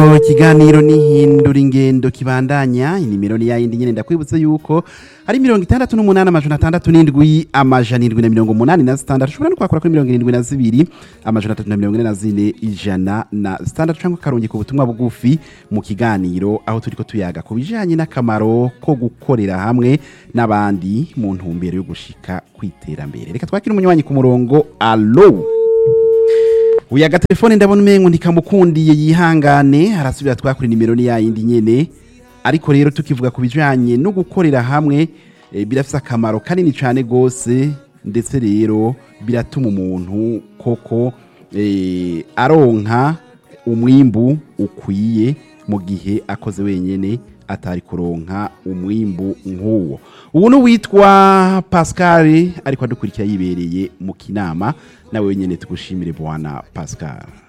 ikiganiro n'ihindura ingendo kibandanya inimero ni yayindi nyene ndakwibutse yuko ari mirongo itandatu n'umunani amajana atandatu n'indwi amajana indwi na mirongo umunani na zitandatu ushobora no kwakura kuri mirongo irindwi na zibiri amajana atatu na mirongo ine na zine ijana na zitandatu canke ukarungika ubutumwa bugufi mu kiganiro aho turiko tuyaga ku bijanye n'akamaro ko gukorera hamwe n'abandi mu ntumbero yo gushika kw'iterambere reka twakire umunywanyi ku murongo alo uya agatelefone ndabona umengo ntikamukundiye yihangane arasubira twakura nimero ni yayindi nyene ariko rero tukivuga ku bijanye no gukorera hamwe e, birafise akamaro kanini cane gose ndetse rero biratuma umuntu koko e, aronka umwimbu ukwiye mu gihe akoze wenyene atari kuronka umwimbu nk'uwo ubu ni uwitwa pascal ariko adukurikira yibereye mu kinama nawe wenyene tugushimire bwana pascal